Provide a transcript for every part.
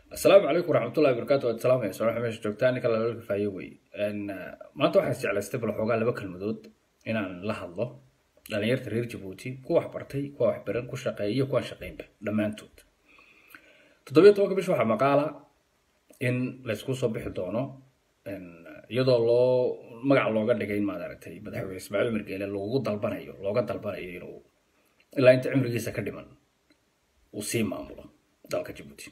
asalaamu calaykum waraxmatullahi wabarakaatu waad salaamaya soo meesha joogtaan ninka lala kafaayo wey maanta waxaan jeclaystay bal xoogaa laba kalmadood inaan la hadlo dhalinyarta reer jabuuti kuwa wax bartay kuwa wax baran ku shaqeeya iyo kuwaan shaqeynba dhammaantood toddobiyo tobanka bish waxaa maqaala in laysku soo bixi doono iyadoo loo magac looga dhigay maad aragtay madaxweyne ismaaciil margeele loogu dalbanayo looga dalbanayo inuu ilaa inta cimrigiisa ka dhiman uu sii maamulo dalka jabuuti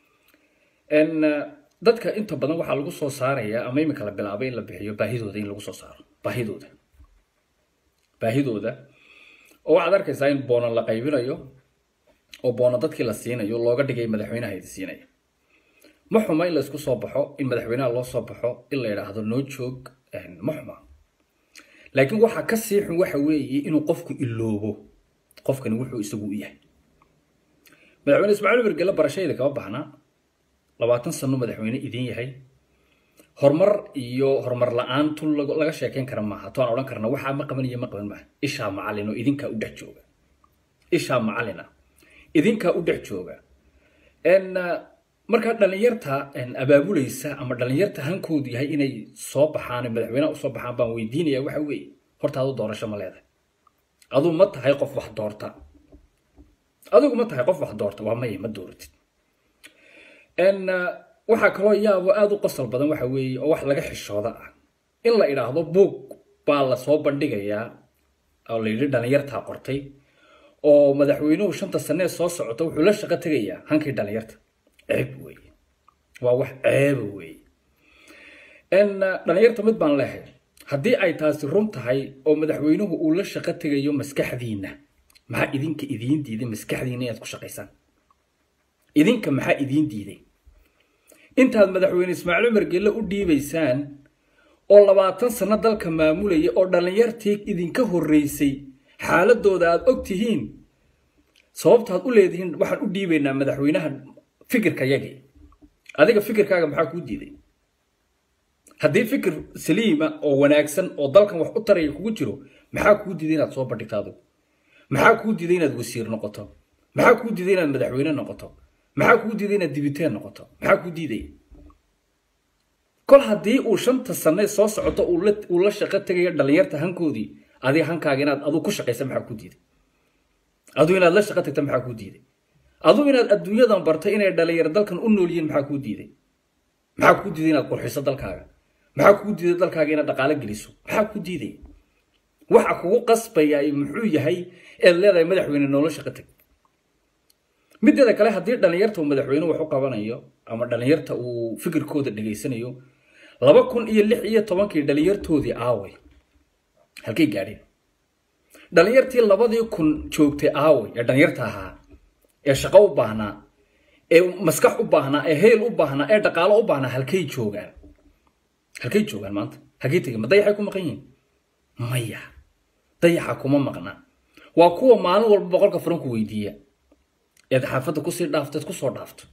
dadka inta badan waxaa lagu soo saaraya ama iminka la bilaabay in la bixiyo baahidooda in lagu soo saaro baahidooda baahidooda oo waxaad arkaysaa in boono la qaybinayo oo boono dadkii la siinayo looga dhigay madaxweynaha idi siinaya ma xuma in laysku soo baxo in madaxweynaha loo soo baxo in la yidhaahdo noo joog ma xuma laakiin waxaa ka sii xun waxa weeye inuu qofku iloobo qofkani wuxuu isagu u yahay madaxweyne ismaaciil mergele barashayda kama baxnaa labaatan sano madaxweyne idin yahay horumar iyo horumar la-aan tun laga sheekeyn kara maaha toaan odhan karna waxaa ma qaban iyo ma qaban maaha ishaa macalin oo idinkaa u dhex jooga ishaa macalina idinkaa u dhex jooga markaa dhalinyarta abaabulaysa ama dhalinyarta hankoodu yahay inay soo baxaan madaxweyneha usoo baxaan baan weydiinaya waxa weeye horta adu doorasho ma leedahay aduu ma tahay qof wax doorta adigu ma tahay qof wax doorta waa maya ma dooratid waxaa kaloo yaabo aada u qosol badan waxa weeye oo wax laga xishooda ah in la idhaahdo buug baa lasoo bandhigayaa oo la yidhi dhalinyartaa qortay oo madaxweynuhu shanta sanee soo socota wuxuu la shaqo tegayaa hankii dhalinyarta ceeb weeye waa wax ceeba weeye dhalinyarta mid baan leehay haddii ay taasi run tahay oo madaxweynuhu uu la shaqo tegayo maskaxdiinna maxaa idinka idiin diiday maskaxdiinna inaad ku shaqaysaan idinka maxaa idiin diiday intaad madaxweyne ismaaciil cumar gelle u dhiibaysaan oo labaatan sano dalka maamulaya oo dhallinyartii idinka horreysay xaaladooda aad og tihiin sababtaad u leedihiin waxaan u dhiibaynaa madaxweynaha fikirka yagii adiga fikirkaaga maxaa kuu diiday haddii fikir saliima oo wanaagsan oo dalkan wax u taraya kugu jiro maxaa kuu diiday inaad soo bandhigto adigu maxaa kuu diiday inaad wasiir noqoto maxaa kuu diiday inaad madaxweyne noqoto maxaa kuu diiday inaad dibiteen noqoto maxaa kuu diidaya kol haddii uu shanta sane soo socoto uu la shaqo tegayo dhalinyarta hankoodii adiga hankaaga inaad aduu ku shaqaysa maxaa kuu diiday aduu inaad la shaqo tagta maxaa kuu diiday aduu inaad adduunyadan bartay inay dhalinyaro dalkan u nool yihiin maxaa kuu diiday maxaa kuu diiday inaad qurxiso dalkaaga maxaa kuu diiday dalkaaga inaad dhaqaalo geliso maxaa kuu diiday waxa kugu qasbaya muxuu yahay eed leedahay madaxweyne noola shaqo tag mideeda kale haddii dhalinyarta uu madaxweyne wax u qabanayo ama dhalinyarta uu fikirkooda dhegaysanayo laba kun iyo lix iyo tobankii dhalinyartoodii aaway halkay gaadheen dhalinyartii labadii kun joogtay aaway ee dhalinyarta ahaa ee shaqo u baahnaa ee maskax u baahnaa ee heel u baahnaa ee dhaqaalo u baahnaa halkay joogaan halkay joogaan maanta halkay tegeen ma dayaxay ku maqan yihiin maya dayaxa kuma maqna waa kuwa maalin walba boqolka furan ku weydiiya eed xaafadda kusii dhaafto eed kusoo dhaafto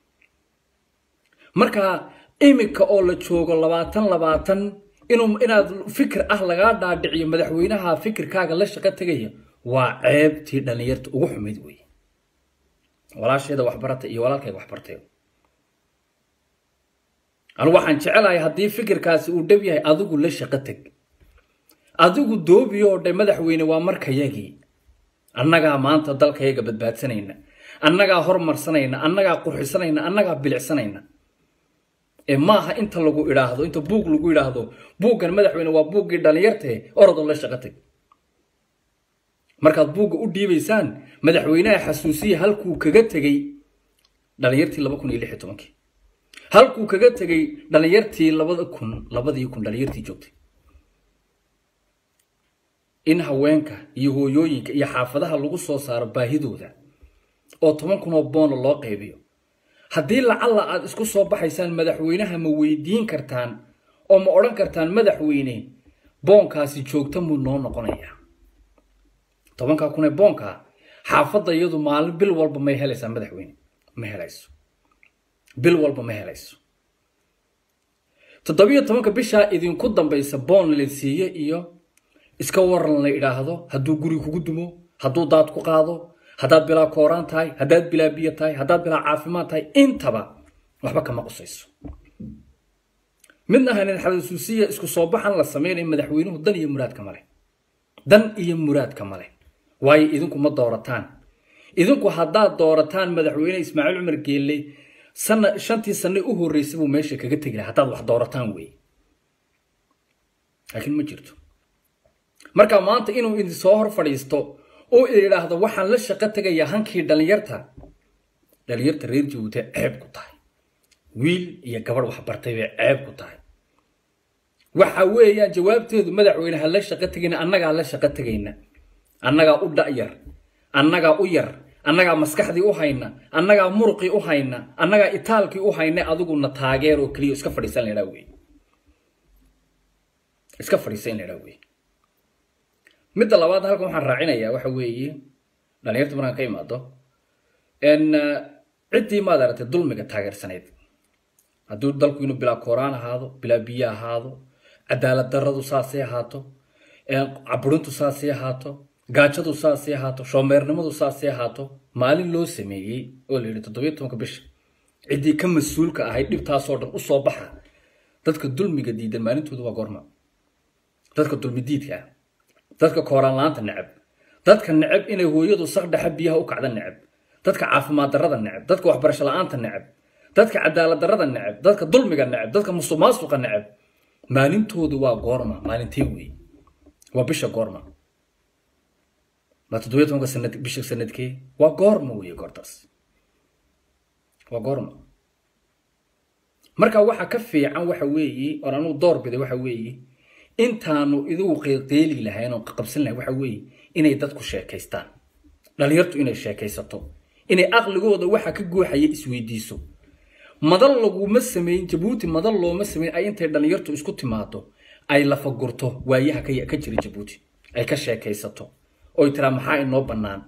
marka iminka oo la joogo labaatan labaatan inuu inaad fikir ah lagaa dhaadhiciyo madaxweynaha fikirkaaga la shaqo tegaya waa ceebtii dhalinyarta ugu xumayd weeye walaasheeda waxbarata iyo walaalkayga waxbartay anigu waxaan jecelahay haddii fikirkaasi uu dhab yahay adigu la shaqo teg adigu doobiyo oo dhe madaxweyne waa markayagii annagaa maanta dalkayaga badbaadsanayna annagaa hormarsanayna annagaa qurxisanayna annagaa bilicsanayna ee maaha inta lagu idhaahdo inta buug lagu idhaahdo buuggan madaxweyne waa buuggii dhalinyartae orodoo la shaqo tag markaad buugga u dhiibaysaan madaxweynaha xasuusiya halkuu kaga tegey dhalinyartii laba kun iyo lix iyo tobankii halkuu kaga tegey dhalinyartii labada kun labadii kun dhalinyartii joogtay in haweenka iyo hooyooyinka iyo xaafadaha lagu soo saaro baahidooda oo toban kun oo boona loo qaybiyo haddii lacalla aad isku soo baxaysaan madaxweynaha ma weydiin kartaan oo ma odhan kartaan madaxweyne boonkaasi joogta muu noo noqonayaa tobankaa kun ee boonkaa xaafadda iyadu maalin bil walba may helaysaa madaxweyne ma helayso bil walba ma helayso toddobiyo tobanka bishaa idinku dambaysa boon la siiye iyo iska waran la idhaahdo hadduu guri kugu dumo hadduu daad ku qaado haddaad bilaa kooraan tahay haddaad bilaa biyo tahay haddaad bilaa caafimaad tahay intaba waxba kama qusayso midna hanin xalasuusiya isku soo baxan la sameynayo madaxweynuhu dan iyo muraadka male dan iyo muraadka male waayo idinku ma doorataan idinku haddaad doorataan madaxweyne ismaaciil cumar geelle sana shantii sanne u horreysay buu meesha kaga tegi laha haddaad wax doorataan weeye laakiin ma jirto marka maanta inuu idin soo hor fadhiisto oo idhaahdo waxaan la shaqo tegayaa hankii dhallinyarta dhallinyarta reer jabuuti ceeb ku tahay wiil iyo gabadh waxbartay bay ceeb ku tahay waxa weeyaan jawaabteedu madaxweyne ha la shaqo tegayna annagaa la shaqo tegayna annagaa u dha'yar annagaa u yar annagaa maskaxdii u hayna annagaa muruqii u hayna annagaa itaalkii u hayna adiguna taageer oo keliya iska fadhiisan laydhaa wey iska fadhiisan laydhaa wey midda labaad halkan waxaan raacinayaa waxa weeye dhalinyarta markaan ka imaado ciddii maad aragtay dulmiga taageersanayd hadduu dalku inuu bilaa kooraan ahaado bilaa biyo ahaado cadaalad daradu saasay ahaato caburintu saasay ahaato gaajadu saasay ahaato shoomeernimadu saasay ahaato maalin loo sameeyey oo la yidhi toddobiyo tobanka bisha ciddii ka mas-uulka ahayd dhibtaasoo dhan usoo baxa dadka dulmiga diidan maalintoodu waa goorma dadka dulmi diidka ah dadka kooraan la-aanta necab dadka necab inay hooyadu saqdhexa biyaha u kacda necab dadka caafimaad darrada necab dadka waxbarasho la-aanta necab dadka cadaalad darrada necab dadka dulmiga necab dadka musuqmaasuqa necab maalintoodu waa goorma maalintee weeye waa bisha goorma ma toddobiyo tobanka sanad bisha sanadkee waa goorma weeye goortaas waa goorma marka waxa ka fiican waxa weeye oon anugu door biday waxa weeye intaanu idigu qeeqeeli lahayn oo qabsan lahayn waxa weeye inay dadku sheekaystaan dhalinyartu inay sheekaysato inay aqligooda waxa ka guuxaya isweydiiso madal laguma samayn jabuuti madal looma samayn ay intay dhalinyartu isku timaado ay lafagurto waayaha ka jira jabuuti ay ka sheekaysato oy tiraa maxaa inoo bannaan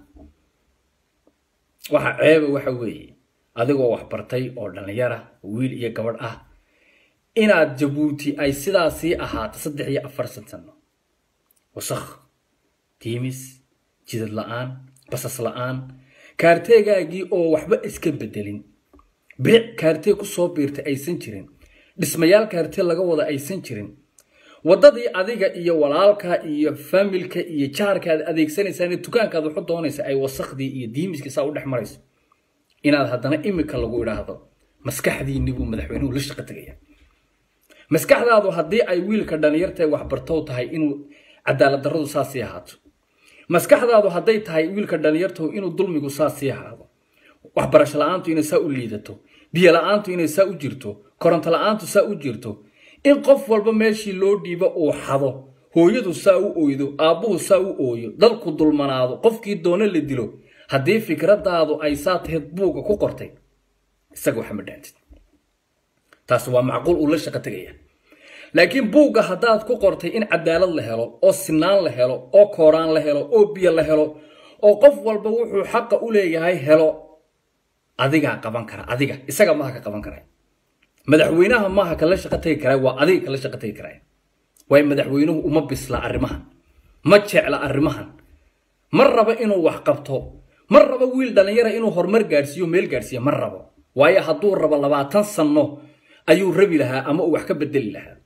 waxa ceeba waxa weeye adigoo waxbartay oo dhallinyara wiil iyo gabadh ah inaad jabuuti ay sidaasii ahaato saddex iyo afartan sano wasakh tiimis jidad la-aan basas la-aan kaarteegaagii oo waxba iska bedelin bilic kaartee ku soo biirtay aysan jirin dhismayaal kaartee laga wada aysan jirin waddadii adiga iyo walaalka iyo faamilka iyo jaarka aad adeegsanaysaan dukaankaad waxu doonaysa ay wasakhdii iyo diimiskii saa u dhex marayso inaad haddana imika lagu idhaahdo maskaxdiinni buu madaxweynuhu la shaqo tegaya maskaxdaadu haddii ay wiilka dhalinyartae waxbartow tahay inuu cadaalad darradu saasii ahaato maskaxdaadu hadday tahay wiilka dhalinyartahu inuu dulmigu saasii ahaado waxbarasho la-aantu inay saa u liidato biyo la-aantu inay saa u jirto koronto la-aantu saa u jirto in qof walba meeshii loo dhiibo uu xado hooyadu saa u oydo aabbuhu saa u ooyo dalku dulmanaado qofkii doono la dilo haddii fikradaadu ay saa tahayd buugga ku qortay isaga waxa ma dhaantid taas waa macquul uu la shaqo tegaya laakiin buugga haddaad ku qortay in cadaalad la helo oo sinaan la helo oo kooraan la helo oo biyo la helo oo qof walba wuxuu xaqa u leeyahay helo adigaa qaban kara adiga isaga maaha ka qaban kara madaxweynaha maaha kala shaqo tegi kara waa adiga kala shaqo tegi kara waayo madaxweynuhu uma bisla arrimahan ma jecla arrimahan ma rabo inuu wax qabto ma rabo wiil dhallinyara inuu horumar gaadhsiiyo meel gaadhsiiya ma rabo waayo hadduu rabo labaatan sanno ayuu rabi lahaa ama uu wax ka bedeli lahaa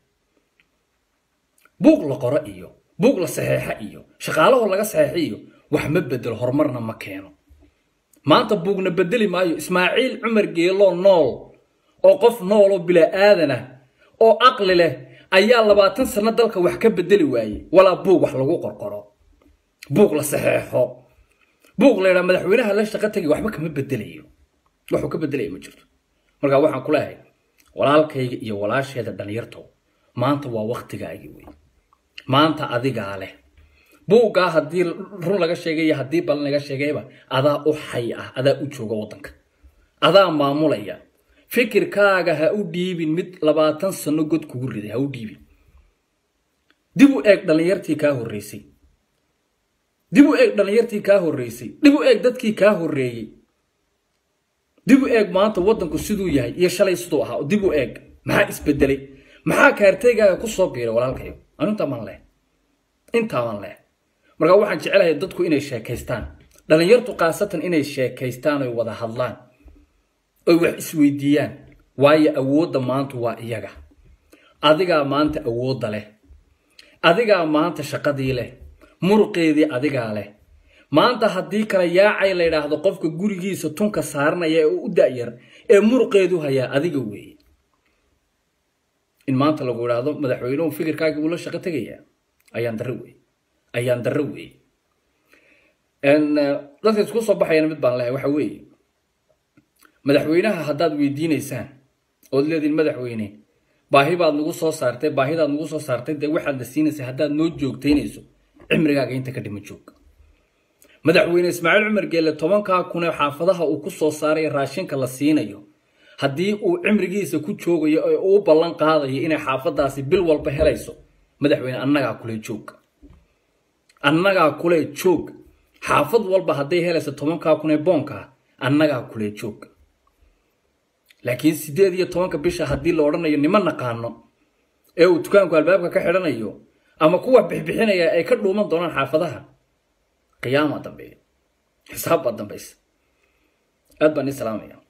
buug la qoro iyo buug la saxeexa iyo shaqaalaho laga saxeexa iyo wax ma bedelo horumarna ma keeno maanta buugna bedeli maayo ismaaciil cumar geeloo nool oo qof nooloo bilaa aadan ah oo aqli leh ayaa labaatan sanno dalka wax ka bedeli waaye walaa buug wax lagu qorqoro buug la saxeexo buug la yidhaha madaxweynaha la shaqo tegay waxba kama bedelayo waxuu ka bedelaya ma jirto marka waxaan ku leehay walaalkayga iyo walaasheeda dhalinyarto maanta waa waktigaagii wey maanta adigaa leh buuggaa haddii run laga sheegay haddii balan laga sheegayba adaa u xay ah adaa u jooga waddanka adaa maamulaya fikirkaaga ha u dhiibin mid labaatan sano god kugu riday ha u dhiibin dib u eeg dhallinyartii kaa horreysay dib u eeg dhallinyartii kaa horreysay dib u eeg dadkii kaa horreeyey dib u eeg maanta waddanku siduu yahay iyo shalay siduu ahaa dib u eeg maxaa isbedelay maxaa kaarteygaaga ku soo biiray walaalkayo anu intaa maan leh intaa maan leh marka waxaan jecelahay dadku inay sheekaystaan dhallinyartu khaasatan inay sheekaystaan oy wada hadlaan oy wax isweydiiyaan waayo awoodda maanta waa iyaga adigaa maanta awoodda leh adigaa maanta shaqadii leh muruqeedii adigaa leh maanta haddii kale yaacay la yidhaahdo qofka gurigiisa tunka saaranaya ee u da'yar ee muruqeedu hayaa adiga weeye in maanta lagu idhaahdo madaxweynuhu fikirkaagii uu la shaqo tegayaa ayaan darro weeye ayaan darro weeye dadka isku soo baxayana mid baan lehay waxa weeye madaxweynaha haddaad weydiinaysaan ood leediin madaxweyne baahi baad nagu soo saartay baahidaad nagu soo saartay dee waxaad la siinaysa haddaad noo joogtaynayso cimrigaaga inta ka dhima joog madaxweyne ismaaciil cumar geelle tobankaa kunee xaafadaha uu ku soo saaray raashinka la siinayo haddii uu cimrigiisa ku joogayo ee uu ballan qaadayo inay xaafadaasi bil walba helayso madaxweyne annagaa kule joog annagaa kule joog xaafad walba hadday helayso tobankaa kunee boonkaa annagaa kule joog laakiin sideed iyo tobanka bisha haddii la odhanayo nima naqaano ee uu dukaanku albaabka ka xidhanayo ama kuwa bixbixinaya ay ka dhuuman doonaan xaafadaha qiyaama dambeeya xisaab baa dambaysa aad baan ii salaamaya